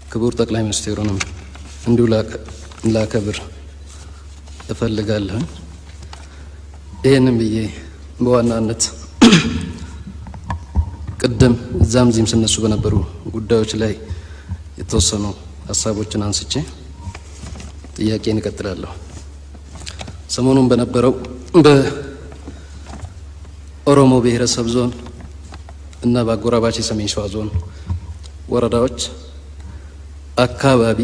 ክቡር ጠቅላይ ሚኒስትሩንም እንዲሁ ላከብር እፈልጋለሁ። ይህንም ብዬ በዋናነት ቅድም እዛም ዚህም ስነሱ በነበሩ ጉዳዮች ላይ የተወሰኑ ሀሳቦችን አንስቼ ጥያቄን እቀጥላለሁ። ሰሞኑን በነበረው በኦሮሞ ብሔረሰብ ዞን እና በአጎራባች የሰሜን ሸዋ ዞን ወረዳዎች አካባቢ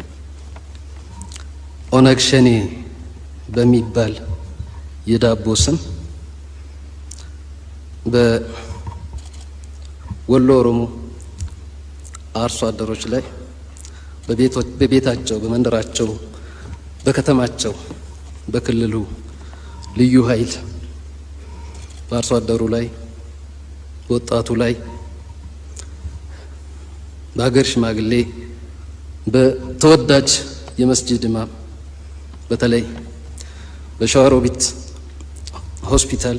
ኦነግ ሸኔ በሚባል የዳቦ ስም በወሎ ኦሮሞ አርሶ አደሮች ላይ በቤታቸው፣ በመንደራቸው፣ በከተማቸው፣ በክልሉ ልዩ ኃይል በአርሶ አደሩ ላይ፣ በወጣቱ ላይ፣ በሀገር ሽማግሌ፣ በተወዳጅ የመስጂድ ኢማም በተለይ በሸዋሮቢት ሆስፒታል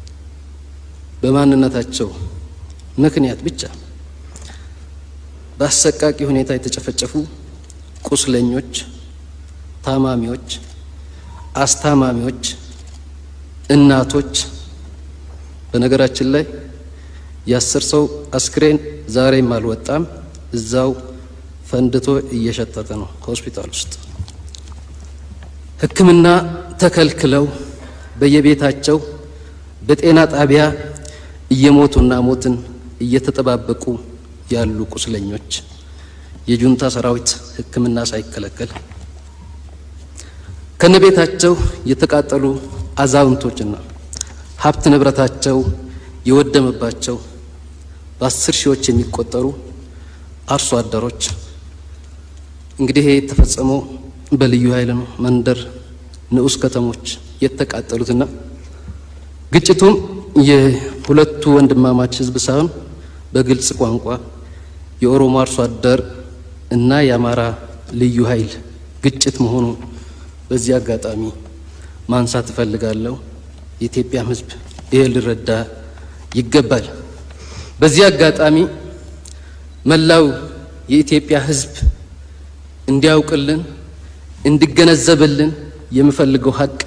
በማንነታቸው ምክንያት ብቻ በአሰቃቂ ሁኔታ የተጨፈጨፉ ቁስለኞች፣ ታማሚዎች፣ አስታማሚዎች፣ እናቶች በነገራችን ላይ የአስር ሰው አስክሬን ዛሬም አልወጣም። እዛው ፈንድቶ እየሸጠተ ነው ሆስፒታል ውስጥ ሕክምና ተከልክለው በየቤታቸው በጤና ጣቢያ እየሞቱና ሞትን እየተጠባበቁ ያሉ ቁስለኞች የጁንታ ሰራዊት ሕክምና ሳይከለከል ከነቤታቸው የተቃጠሉ አዛውንቶችና ሀብት ንብረታቸው የወደመባቸው በአስር ሺዎች የሚቆጠሩ አርሶ አደሮች እንግዲህ ይሄ የተፈጸመው በልዩ ኃይል ነው። መንደር ንዑስ ከተሞች የተቃጠሉትና ግጭቱም የሁለቱ ወንድማማች ህዝብ ሳይሆን በግልጽ ቋንቋ የኦሮሞ አርሶ አደር እና የአማራ ልዩ ኃይል ግጭት መሆኑ በዚህ አጋጣሚ ማንሳት እፈልጋለሁ። የኢትዮጵያም ህዝብ ይህ ሊረዳ ይገባል። በዚህ አጋጣሚ መላው የኢትዮጵያ ህዝብ እንዲያውቅልን እንዲገነዘብልን የምፈልገው ሀቅ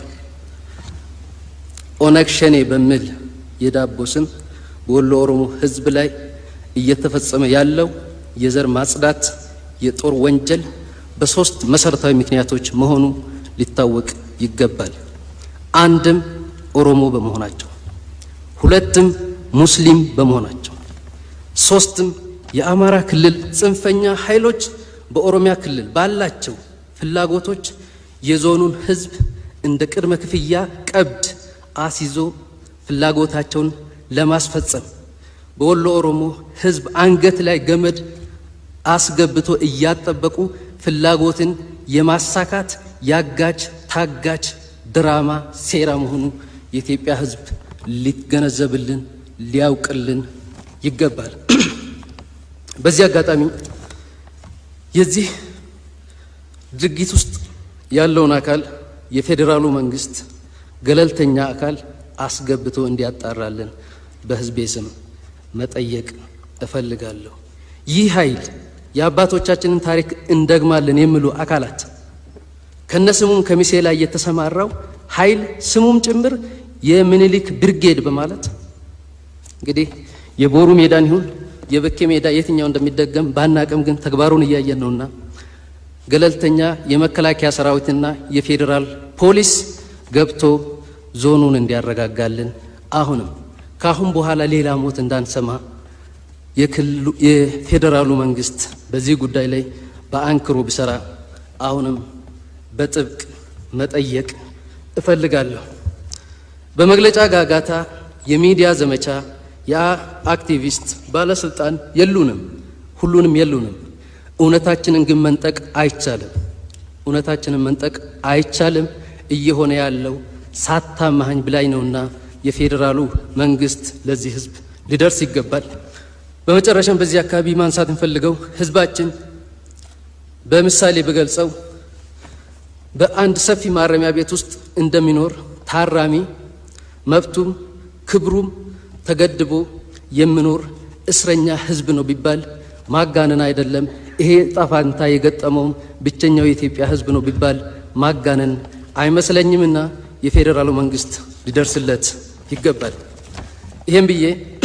ኦነግ ሸኔ በሚል የዳቦ ስም በወሎ ኦሮሞ ህዝብ ላይ እየተፈጸመ ያለው የዘር ማጽዳት የጦር ወንጀል በሶስት መሰረታዊ ምክንያቶች መሆኑ ሊታወቅ ይገባል። አንድም ኦሮሞ በመሆናቸው፣ ሁለትም ሙስሊም በመሆናቸው፣ ሶስትም የአማራ ክልል ጽንፈኛ ኃይሎች በኦሮሚያ ክልል ባላቸው ፍላጎቶች የዞኑን ህዝብ እንደ ቅድመ ክፍያ ቀብድ አስይዞ ፍላጎታቸውን ለማስፈጸም በወሎ ኦሮሞ ህዝብ አንገት ላይ ገመድ አስገብቶ እያጠበቁ ፍላጎትን የማሳካት ያጋች ታጋች ድራማ ሴራ መሆኑ የኢትዮጵያ ህዝብ ሊገነዘብልን ሊያውቅልን ይገባል። በዚህ አጋጣሚ የዚህ ድርጊት ውስጥ ያለውን አካል የፌዴራሉ መንግስት ገለልተኛ አካል አስገብቶ እንዲያጣራልን በህዝቤ ስም መጠየቅ እፈልጋለሁ። ይህ ኃይል የአባቶቻችንን ታሪክ እንደግማለን የሚሉ አካላት ከነስሙም ከሚሴ ላይ የተሰማራው ኃይል ስሙም ጭምር የምኒልክ ብርጌድ በማለት እንግዲህ የቦሩ ሜዳን ይሁን የበኬ ሜዳ የትኛው እንደሚደገም ባናቅም ግን ተግባሩን እያየን ነውና ገለልተኛ የመከላከያ ሰራዊትና የፌዴራል ፖሊስ ገብቶ ዞኑን እንዲያረጋጋልን አሁንም ከአሁን በኋላ ሌላ ሞት እንዳንሰማ የፌዴራሉ መንግስት በዚህ ጉዳይ ላይ በአንክሮ ቢሰራ አሁንም በጥብቅ መጠየቅ እፈልጋለሁ። በመግለጫ ጋጋታ፣ የሚዲያ ዘመቻ የአክቲቪስት ባለስልጣን የሉንም፣ ሁሉንም የሉንም። እውነታችንን ግን መንጠቅ አይቻልም። እውነታችንን መንጠቅ አይቻልም። እየሆነ ያለው ሳታማኸኝ ብላኝ ነውና የፌዴራሉ መንግስት ለዚህ ህዝብ ሊደርስ ይገባል። በመጨረሻም በዚህ አካባቢ ማንሳት እንፈልገው ህዝባችን በምሳሌ ብገልጸው በአንድ ሰፊ ማረሚያ ቤት ውስጥ እንደሚኖር ታራሚ መብቱም ክብሩም ተገድቦ የሚኖር እስረኛ ህዝብ ነው ቢባል ማጋነን አይደለም። ይሄ ጣፋንታ የገጠመውም ብቸኛው የኢትዮጵያ ሕዝብ ነው ቢባል ማጋነን አይመስለኝምና የፌዴራሉ መንግስት ሊደርስለት ይገባል። ይህም ብዬ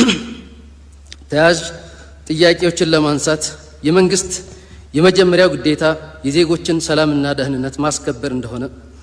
ተያያዥ ጥያቄዎችን ለማንሳት የመንግስት የመጀመሪያው ግዴታ የዜጎችን ሰላምና ደህንነት ማስከበር እንደሆነ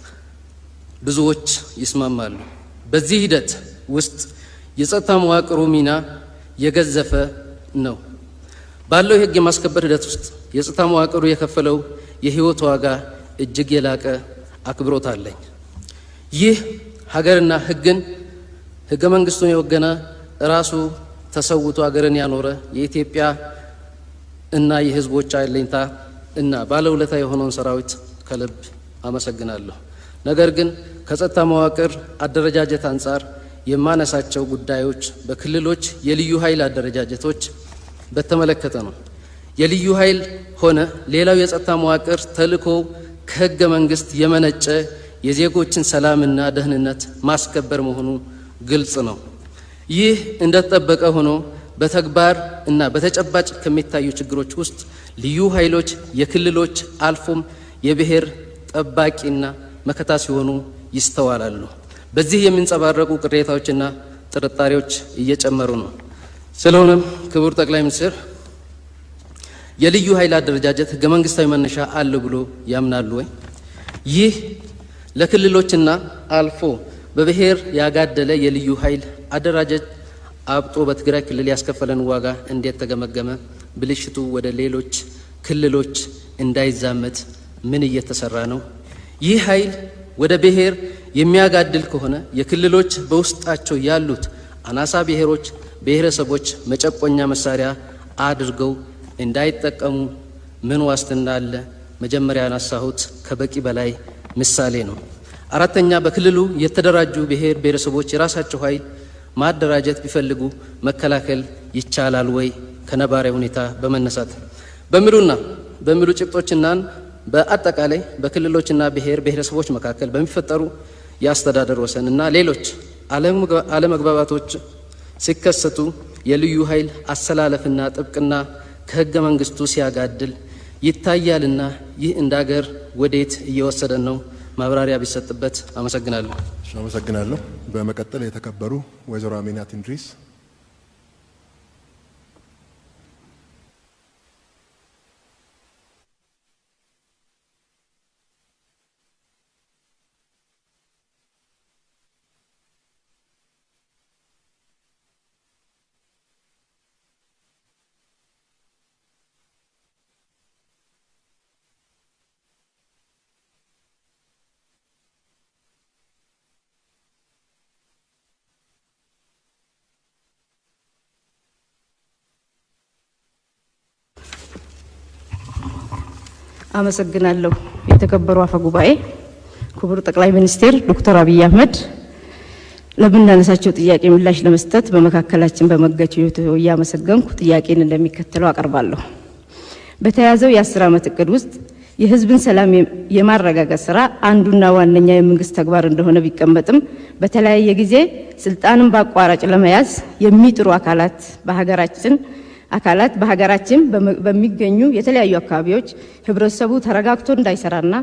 ብዙዎች ይስማማሉ። በዚህ ሂደት ውስጥ የጸጥታ መዋቅሩ ሚና የገዘፈ ነው። ባለው የህግ የማስከበር ሂደት ውስጥ የጸጥታ መዋቅሩ የከፈለው የህይወት ዋጋ እጅግ የላቀ አክብሮት አለኝ። ይህ ሀገርና ህግን ህገ መንግስቱን የወገነ ራሱ ተሰውቶ ሀገርን ያኖረ የኢትዮጵያ እና የህዝቦች አለኝታ እና ባለውለታ የሆነውን ሰራዊት ከልብ አመሰግናለሁ። ነገር ግን ከጸጥታ መዋቅር አደረጃጀት አንጻር የማነሳቸው ጉዳዮች በክልሎች የልዩ ኃይል አደረጃጀቶች በተመለከተ ነው። የልዩ ኃይል ሆነ ሌላው የጸጥታ መዋቅር ተልዕኮ ከህገ መንግስት የመነጨ የዜጎችን ሰላምና ደህንነት ማስከበር መሆኑ ግልጽ ነው። ይህ እንደተጠበቀ ሆኖ በተግባር እና በተጨባጭ ከሚታዩ ችግሮች ውስጥ ልዩ ኃይሎች የክልሎች አልፎም የብሔር ጠባቂና መከታ ሲሆኑ ይስተዋላሉ። በዚህ የሚንጸባረቁ ቅሬታዎችና ጥርጣሬዎች እየጨመሩ ነው። ስለሆነም ክቡር ጠቅላይ ሚኒስትር የልዩ ኃይል አደረጃጀት ህገ መንግስታዊ መነሻ አለው ብሎ ያምናሉ ወይ? ይህ ለክልሎችና አልፎ በብሔር ያጋደለ የልዩ ኃይል አደራጀት አብጦ በትግራይ ክልል ያስከፈለን ዋጋ እንዴት ተገመገመ? ብልሽቱ ወደ ሌሎች ክልሎች እንዳይዛመት ምን እየተሰራ ነው? ይህ ኃይል ወደ ብሔር የሚያጋድል ከሆነ የክልሎች በውስጣቸው ያሉት አናሳ ብሔሮች፣ ብሔረሰቦች መጨቆኛ መሳሪያ አድርገው እንዳይጠቀሙ ምን ዋስትና አለ? መጀመሪያ ያነሳሁት ከበቂ በላይ ምሳሌ ነው። አራተኛ በክልሉ የተደራጁ ብሔር ብሔረሰቦች የራሳቸው ኃይል ማደራጀት ቢፈልጉ መከላከል ይቻላል ወይ? ከነባራዊ ሁኔታ በመነሳት በሚሉና በሚሉ ጭብጦችናን በአጠቃላይ በክልሎችና ብሔር ብሔረሰቦች መካከል በሚፈጠሩ የአስተዳደር ወሰን እና ሌሎች አለመግባባቶች ሲከሰቱ የልዩ ኃይል አሰላለፍና ጥብቅና ከህገ መንግስቱ ሲያጋድል ይታያልና ይህ እንደ ሀገር ወዴት እየወሰደን ነው? ማብራሪያ ቢሰጥበት። አመሰግናለሁ። አመሰግናለሁ። በመቀጠል የተከበሩ ወይዘሮ አሚናት ኢድሪስ አመሰግናለሁ። የተከበሩ አፈ ጉባኤ፣ ክቡር ጠቅላይ ሚኒስቴር ዶክተር አብይ አህመድ ለምናነሳቸው ጥያቄ ምላሽ ለመስጠት በመካከላችን በመገኘቶ እያመሰገንኩ ጥያቄን እንደሚከተለው አቀርባለሁ። በተያዘው የአስር ዓመት እቅድ ውስጥ የሕዝብን ሰላም የማረጋገጥ ስራ አንዱና ዋነኛ የመንግስት ተግባር እንደሆነ ቢቀመጥም በተለያየ ጊዜ ስልጣንን በአቋራጭ ለመያዝ የሚጥሩ አካላት በሀገራችን አካላት በሀገራችን በሚገኙ የተለያዩ አካባቢዎች ህብረተሰቡ ተረጋግቶ እንዳይሰራና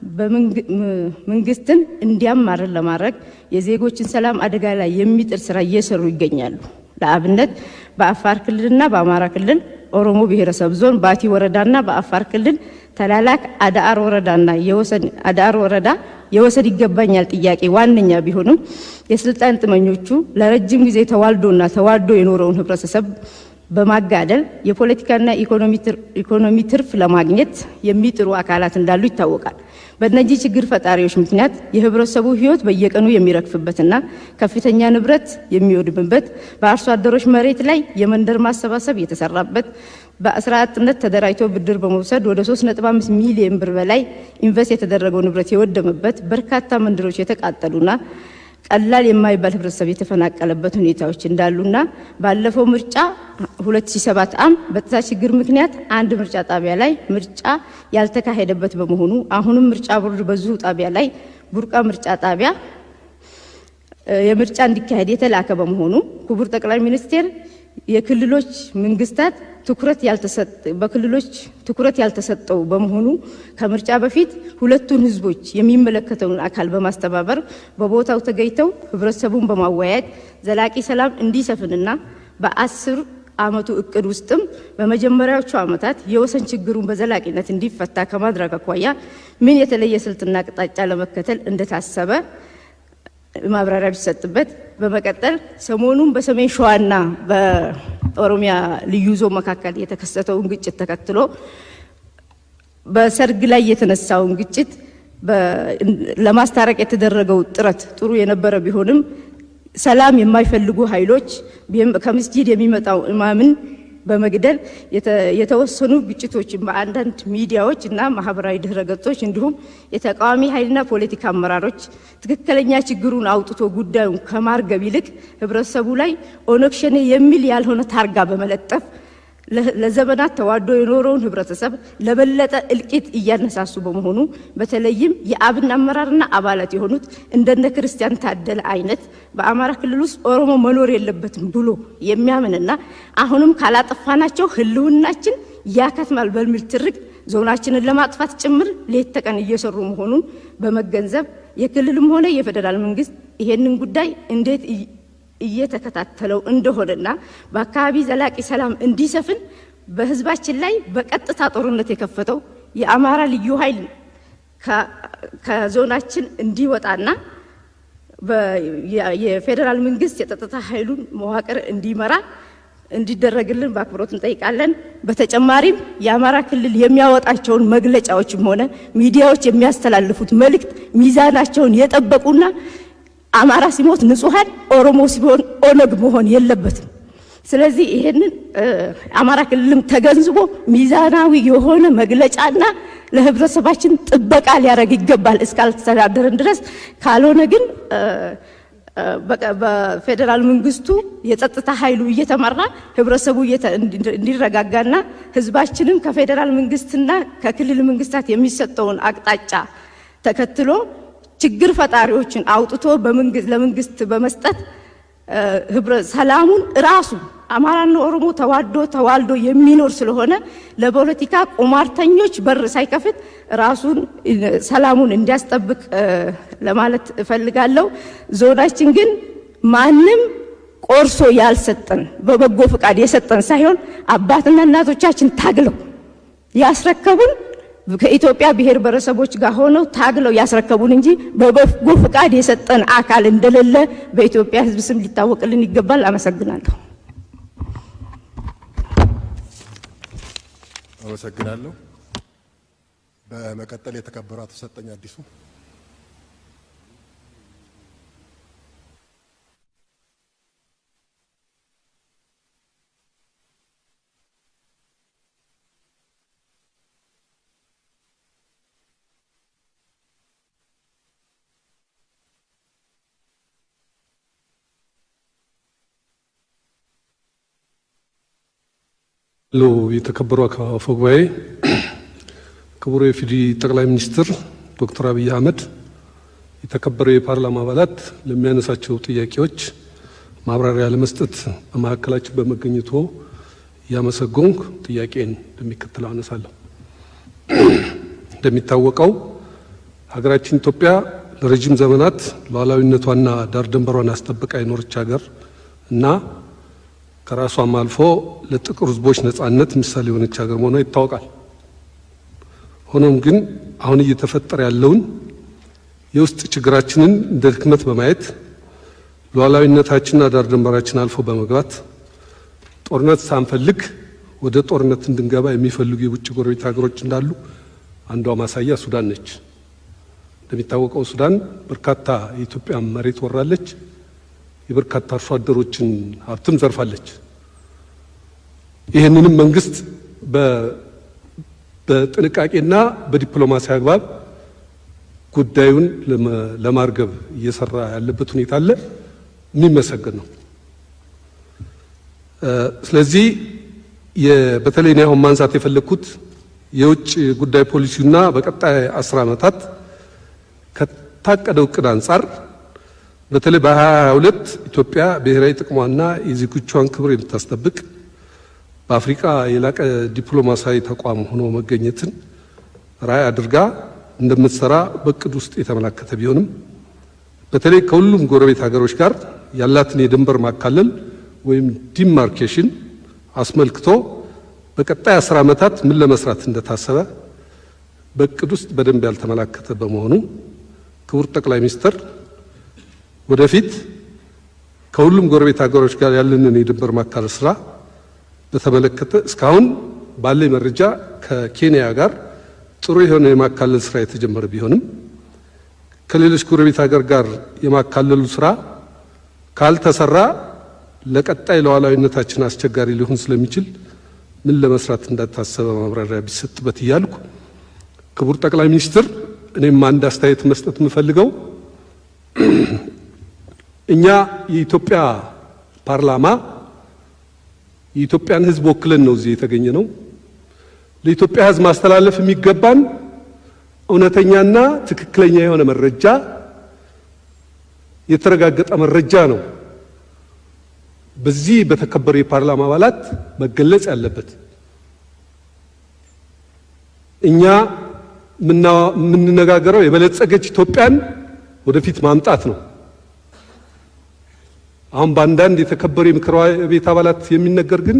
መንግስትን እንዲያማርን ለማድረግ የዜጎችን ሰላም አደጋ ላይ የሚጥል ስራ እየሰሩ ይገኛሉ። ለአብነት በአፋር ክልልና በአማራ ክልል ኦሮሞ ብሔረሰብ ዞን ባቲ ወረዳና በአፋር ክልል ተላላክ አዳአር ወረዳና የወሰን አዳአር ወረዳ የወሰን ይገባኛል ጥያቄ ዋነኛ ቢሆንም የስልጣን ጥመኞቹ ለረጅም ጊዜ ተዋልዶና ተዋልዶ የኖረውን ህብረተሰብ በማጋደል የፖለቲካና ኢኮኖሚ ትርፍ ለማግኘት የሚጥሩ አካላት እንዳሉ ይታወቃል። በእነዚህ ችግር ፈጣሪዎች ምክንያት የህብረተሰቡ ህይወት በየቀኑ የሚረግፍበትና ከፍተኛ ንብረት የሚወድምበት በአርሶ አደሮች መሬት ላይ የመንደር ማሰባሰብ የተሰራበት በስራ አጥነት ተደራጅቶ ብድር በመውሰድ ወደ 3.5 ሚሊዮን ብር በላይ ኢንቨስት የተደረገው ንብረት የወደመበት በርካታ መንደሮች የተቃጠሉና ቀላል የማይባል ህብረተሰብ የተፈናቀለበት ሁኔታዎች እንዳሉና ባለፈው ምርጫ 2007 ዓ.ም በጸጥታ ችግር ምክንያት አንድ ምርጫ ጣቢያ ላይ ምርጫ ያልተካሄደበት በመሆኑ አሁንም ምርጫ ቦርድ በዚሁ ጣቢያ ላይ ቡርቃ ምርጫ ጣቢያ የምርጫ እንዲካሄድ የተላከ በመሆኑ ክቡር ጠቅላይ ሚኒስቴር የክልሎች መንግስታት ትኩረት በክልሎች ትኩረት ያልተሰጠው በመሆኑ ከምርጫ በፊት ሁለቱን ህዝቦች የሚመለከተውን አካል በማስተባበር በቦታው ተገኝተው ህብረተሰቡን በማወያየት ዘላቂ ሰላም እንዲሰፍንና በአስር ዓመቱ እቅድ ውስጥም በመጀመሪያዎቹ ዓመታት የወሰን ችግሩን በዘላቂነት እንዲፈታ ከማድረግ አኳያ ምን የተለየ ስልትና አቅጣጫ ለመከተል እንደታሰበ ማብራሪያ ቢሰጥበት። በመቀጠል ሰሞኑን በሰሜን ሸዋና በኦሮሚያ ልዩ ዞን መካከል የተከሰተውን ግጭት ተከትሎ በሰርግ ላይ የተነሳውን ግጭት ለማስታረቅ የተደረገው ጥረት ጥሩ የነበረ ቢሆንም ሰላም የማይፈልጉ ኃይሎች ከምስጂድ የሚመጣው ኢማምን በመግደል የተወሰኑ ግጭቶችን በአንዳንድ ሚዲያዎች እና ማህበራዊ ድህረ ገጾች እንዲሁም የተቃዋሚ ኃይልና ፖለቲካ አመራሮች ትክክለኛ ችግሩን አውጥቶ ጉዳዩን ከማርገብ ይልቅ ህብረተሰቡ ላይ ኦነግ ሸኔ የሚል ያልሆነ ታርጋ በመለጠፍ ለዘመናት ተዋዶ የኖረውን ህብረተሰብ ለበለጠ እልቂት እያነሳሱ በመሆኑ በተለይም የአብን አመራርና አባላት የሆኑት እንደነ ክርስቲያን ታደለ አይነት በአማራ ክልል ውስጥ ኦሮሞ መኖር የለበትም ብሎ የሚያምንና አሁንም ካላጠፋናቸው ህልውናችን ያከትማል በሚል ትርክ ዞናችንን ለማጥፋት ጭምር ሌት ተቀን እየሰሩ መሆኑን በመገንዘብ የክልልም ሆነ የፌዴራል መንግስት ይሄንን ጉዳይ እንዴት እየተከታተለው እንደሆነና በአካባቢ ዘላቂ ሰላም እንዲሰፍን በህዝባችን ላይ በቀጥታ ጦርነት የከፈተው የአማራ ልዩ ኃይል ከዞናችን እንዲወጣና የፌዴራል መንግስት የጸጥታ ኃይሉን መዋቅር እንዲመራ እንዲደረግልን በአክብሮት እንጠይቃለን። በተጨማሪም የአማራ ክልል የሚያወጣቸውን መግለጫዎችም ሆነ ሚዲያዎች የሚያስተላልፉት መልእክት ሚዛናቸውን የጠበቁና አማራ ሲሞት ንጹሐን፣ ኦሮሞ ሲሆን ኦነግ መሆን የለበትም። ስለዚህ ይሄንን አማራ ክልልም ተገንዝቦ ሚዛናዊ የሆነ መግለጫና ለህብረተሰባችን ጥበቃ ሊያደርግ ይገባል እስካልተዳደረን ድረስ። ካልሆነ ግን በፌዴራል መንግስቱ የጸጥታ ኃይሉ እየተመራ ህብረተሰቡ እንዲረጋጋና ህዝባችንም ከፌዴራል መንግስትና ከክልል መንግስታት የሚሰጠውን አቅጣጫ ተከትሎ ችግር ፈጣሪዎችን አውጥቶ ለመንግስት በመስጠት ሰላሙን ራሱ አማራና ኦሮሞ ተዋዶ ተዋልዶ የሚኖር ስለሆነ ለፖለቲካ ቁማርተኞች በር ሳይከፍት ራሱን ሰላሙን እንዲያስጠብቅ ለማለት እፈልጋለሁ። ዞናችን ግን ማንም ቆርሶ ያልሰጠን በበጎ ፈቃድ የሰጠን ሳይሆን አባትና እናቶቻችን ታግለው ያስረከቡን ከኢትዮጵያ ብሔር ብሔረሰቦች ጋር ሆነው ታግለው ያስረከቡን እንጂ በበጎ ፈቃድ የሰጠን አካል እንደሌለ በኢትዮጵያ ሕዝብ ስም ሊታወቅልን ይገባል። አመሰግናለሁ። አመሰግናለሁ። በመቀጠል የተከበሩ አቶ ሰጠኝ አዲሱ ሎ የተከበሩ አፈ ጉባኤ፣ ክቡር የኢፌዴሪ ጠቅላይ ሚኒስትር ዶክተር አብይ አህመድ፣ የተከበሩ የፓርላማ አባላት ለሚያነሳቸው ጥያቄዎች ማብራሪያ ለመስጠት በመካከላችን በመገኘቶ እያመሰገንኩ ጥያቄን እንደሚከተለው አነሳለሁ። እንደሚታወቀው ሀገራችን ኢትዮጵያ ለረጅም ዘመናት ሉዓላዊነቷና ዳር ድንበሯን አስጠብቃ የኖረች ሀገር እና ከራሷም አልፎ ለጥቁር ሕዝቦች ነጻነት ምሳሌ የሆነች ሀገር መሆኗ ይታወቃል። ሆኖም ግን አሁን እየተፈጠረ ያለውን የውስጥ ችግራችንን እንደ ድክመት በማየት ሉዓላዊነታችንና ዳር ድንበራችን አልፎ በመግባት ጦርነት ሳንፈልግ ወደ ጦርነት እንድንገባ የሚፈልጉ የውጭ ጎረቤት ሀገሮች እንዳሉ አንዷ ማሳያ ሱዳን ነች። እንደሚታወቀው ሱዳን በርካታ የኢትዮጵያ መሬት ወራለች። የበርካታ አርሶ አደሮችን ሀብትም ዘርፋለች። ይህንንም መንግስት በጥንቃቄና በዲፕሎማሲ አግባብ ጉዳዩን ለማርገብ እየሰራ ያለበት ሁኔታ አለ፣ የሚመሰገን ነው። ስለዚህ በተለይ እኔ አሁን ማንሳት የፈለግኩት የውጭ ጉዳይ ፖሊሲውና በቀጣይ አስር ዓመታት ከታቀደው እቅድ አንጻር በተለይ በ2022 ኢትዮጵያ ብሔራዊ ጥቅሟና የዜጎቿን ክብር የምታስጠብቅ በአፍሪካ የላቀ ዲፕሎማሲያዊ ተቋም ሆኖ መገኘትን ራዕይ አድርጋ እንደምትሰራ በእቅድ ውስጥ የተመላከተ ቢሆንም በተለይ ከሁሉም ጎረቤት ሀገሮች ጋር ያላትን የድንበር ማካለል ወይም ዲማርኬሽን አስመልክቶ በቀጣይ አስር ዓመታት ምን ለመስራት እንደታሰበ በእቅድ ውስጥ በደንብ ያልተመላከተ በመሆኑ ክቡር ጠቅላይ ሚኒስትር ወደፊት ከሁሉም ጎረቤት ሀገሮች ጋር ያለንን የድንበር ማካለል ስራ በተመለከተ እስካሁን ባለኝ መረጃ ከኬንያ ጋር ጥሩ የሆነ የማካለል ስራ የተጀመረ ቢሆንም ከሌሎች ጎረቤት ሀገር ጋር የማካለሉ ስራ ካልተሰራ ለቀጣይ ለሉዓላዊነታችን አስቸጋሪ ሊሆን ስለሚችል ምን ለመስራት እንዳታሰበ ማብራሪያ ቢሰጥበት እያልኩ ክቡር ጠቅላይ ሚኒስትር እኔም አንድ አስተያየት መስጠት የምፈልገው እኛ የኢትዮጵያ ፓርላማ የኢትዮጵያን ሕዝብ ወክለን ነው እዚህ የተገኘ ነው። ለኢትዮጵያ ሕዝብ ማስተላለፍ የሚገባን እውነተኛና ትክክለኛ የሆነ መረጃ የተረጋገጠ መረጃ ነው በዚህ በተከበሩ የፓርላማ አባላት መገለጽ ያለበት። እኛ የምንነጋገረው የበለጸገች ኢትዮጵያን ወደፊት ማምጣት ነው። አሁን በአንዳንድ የተከበሩ የምክር ቤት አባላት የሚነገር ግን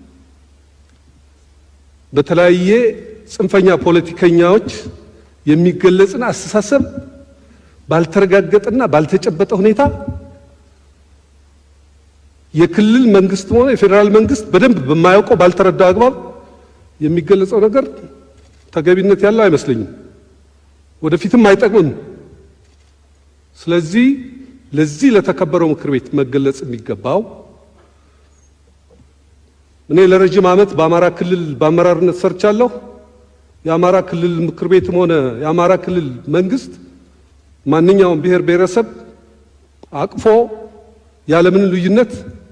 በተለያየ ጽንፈኛ ፖለቲከኛዎች የሚገለጽን አስተሳሰብ ባልተረጋገጠና ባልተጨበጠ ሁኔታ የክልል መንግስትም ሆነ የፌዴራል መንግስት በደንብ በማያውቀው ባልተረዳው አግባብ የሚገለጸው ነገር ተገቢነት ያለው አይመስለኝም፣ ወደፊትም አይጠቅምም። ስለዚህ ለዚህ ለተከበረው ምክር ቤት መገለጽ የሚገባው እኔ ለረጅም ዓመት በአማራ ክልል በአመራርነት ሰርቻለሁ። የአማራ ክልል ምክር ቤትም ሆነ የአማራ ክልል መንግስት ማንኛውም ብሔር ብሔረሰብ አቅፎ ያለምን ልዩነት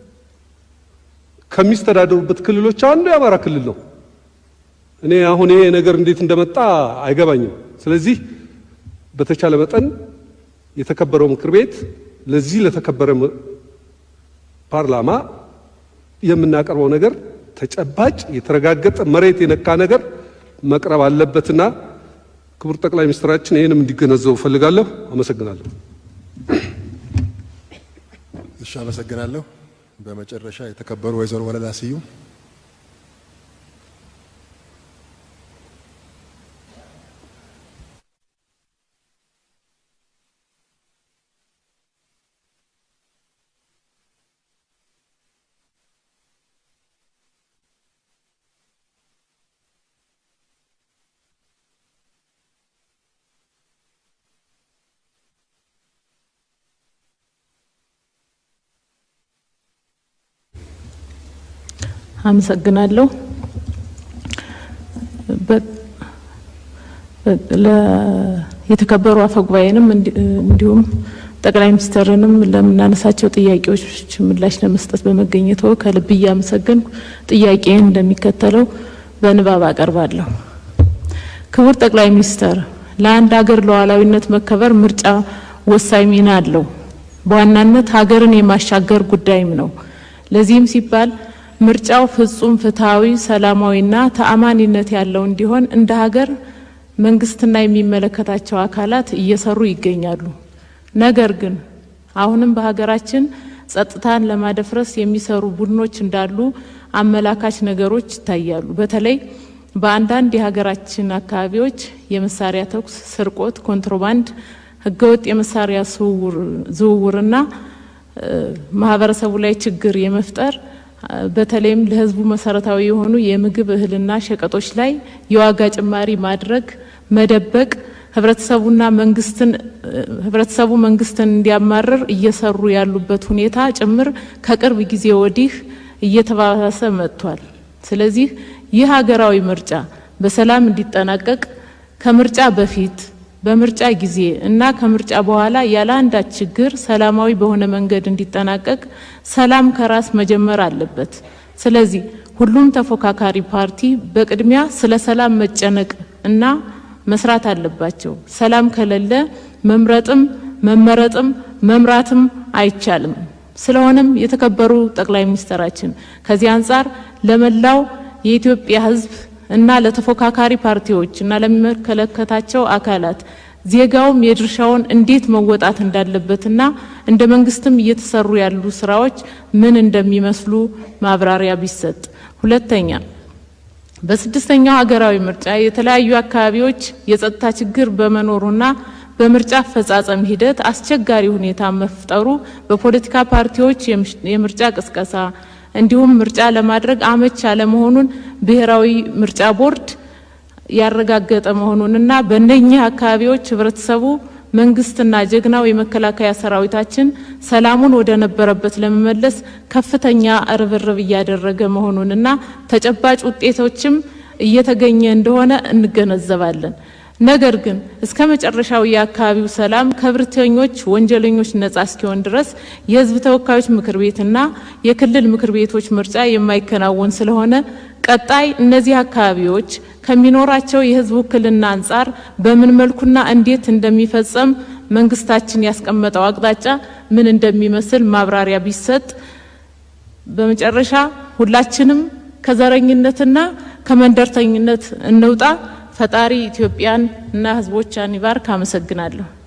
ከሚስተዳደሩበት ክልሎች አንዱ የአማራ ክልል ነው። እኔ አሁን ይሄ ነገር እንዴት እንደመጣ አይገባኝም። ስለዚህ በተቻለ መጠን የተከበረው ምክር ቤት ለዚህ ለተከበረ ፓርላማ የምናቀርበው ነገር ተጨባጭ የተረጋገጠ መሬት የነካ ነገር መቅረብ አለበትና ክቡር ጠቅላይ ሚኒስትራችን ይህንም እንዲገነዘቡ እፈልጋለሁ። አመሰግናለሁ። እሺ፣ አመሰግናለሁ። በመጨረሻ የተከበሩ ወይዘሮ ወለላ ስዩም አመሰግናለሁ። የተከበሩ አፈ ጉባኤንም እንዲሁም ጠቅላይ ሚኒስትርንም ለምናነሳቸው ጥያቄዎች ምላሽ ለመስጠት በመገኘቶ ከልብ እያመሰገንኩ ጥያቄን እንደሚከተለው በንባብ አቀርባለሁ። ክቡር ጠቅላይ ሚኒስትር፣ ለአንድ ሀገር ሉዓላዊነት መከበር ምርጫ ወሳኝ ሚና አለው። በዋናነት ሀገርን የማሻገር ጉዳይም ነው። ለዚህም ሲባል ምርጫው ፍጹም ፍትሐዊ፣ ሰላማዊና ተአማኒነት ያለው እንዲሆን እንደ ሀገር መንግስትና የሚመለከታቸው አካላት እየሰሩ ይገኛሉ። ነገር ግን አሁንም በሀገራችን ጸጥታን ለማደፍረስ የሚሰሩ ቡድኖች እንዳሉ አመላካች ነገሮች ይታያሉ። በተለይ በአንዳንድ የሀገራችን አካባቢዎች የመሳሪያ ተኩስ፣ ስርቆት፣ ኮንትሮባንድ፣ ህገወጥ የመሳሪያ ዝውውርና ማህበረሰቡ ላይ ችግር የመፍጠር በተለይም ለህዝቡ መሰረታዊ የሆኑ የምግብ እህልና ሸቀጦች ላይ የዋጋ ጭማሪ ማድረግ፣ መደበቅ ህብረተሰቡና መንግስትን ህብረተሰቡ መንግስትን እንዲያማርር እየሰሩ ያሉበት ሁኔታ ጭምር ከቅርብ ጊዜ ወዲህ እየተባባሰ መጥቷል። ስለዚህ ይህ ሀገራዊ ምርጫ በሰላም እንዲጠናቀቅ ከምርጫ በፊት በምርጫ ጊዜ እና ከምርጫ በኋላ ያለ አንዳች ችግር ሰላማዊ በሆነ መንገድ እንዲጠናቀቅ ሰላም ከራስ መጀመር አለበት። ስለዚህ ሁሉም ተፎካካሪ ፓርቲ በቅድሚያ ስለ ሰላም መጨነቅ እና መስራት አለባቸው። ሰላም ከሌለ መምረጥም መመረጥም መምራትም አይቻልም። ስለሆነም የተከበሩ ጠቅላይ ሚኒስትራችን ከዚህ አንጻር ለመላው የኢትዮጵያ ሕዝብ እና ለተፎካካሪ ፓርቲዎች እና ለሚመለከታቸው አካላት ዜጋውም የድርሻውን እንዴት መወጣት እንዳለበትና እንደ መንግስትም እየተሰሩ ያሉ ስራዎች ምን እንደሚመስሉ ማብራሪያ ቢሰጥ። ሁለተኛ በስድስተኛው ሀገራዊ ምርጫ የተለያዩ አካባቢዎች የጸጥታ ችግር በመኖሩና በምርጫ አፈጻጸም ሂደት አስቸጋሪ ሁኔታ መፍጠሩ በፖለቲካ ፓርቲዎች የምርጫ ቅስቀሳ እንዲሁም ምርጫ ለማድረግ አመች አለመሆኑን ብሔራዊ ምርጫ ቦርድ ያረጋገጠ መሆኑንና በእነኚህ አካባቢዎች ህብረተሰቡ መንግስትና ጀግናው የመከላከያ ሰራዊታችን ሰላሙን ወደ ነበረበት ለመመለስ ከፍተኛ ርብርብ እያደረገ መሆኑንና ተጨባጭ ውጤቶችም እየተገኘ እንደሆነ እንገነዘባለን። ነገር ግን እስከ መጨረሻው የአካባቢው ሰላም ከብርተኞች ወንጀለኞች ነጻ እስኪሆን ድረስ የህዝብ ተወካዮች ምክር ቤትና የክልል ምክር ቤቶች ምርጫ የማይከናወን ስለሆነ ቀጣይ እነዚህ አካባቢዎች ከሚኖራቸው የህዝብ ውክልና አንጻር በምን መልኩና እንዴት እንደሚፈጸም መንግስታችን ያስቀመጠው አቅጣጫ ምን እንደሚመስል ማብራሪያ ቢሰጥ። በመጨረሻ ሁላችንም ከዘረኝነትና ከመንደርተኝነት እንውጣ። ፈጣሪ ኢትዮጵያን እና ህዝቦቿን ይባርክ። አመሰግናለሁ።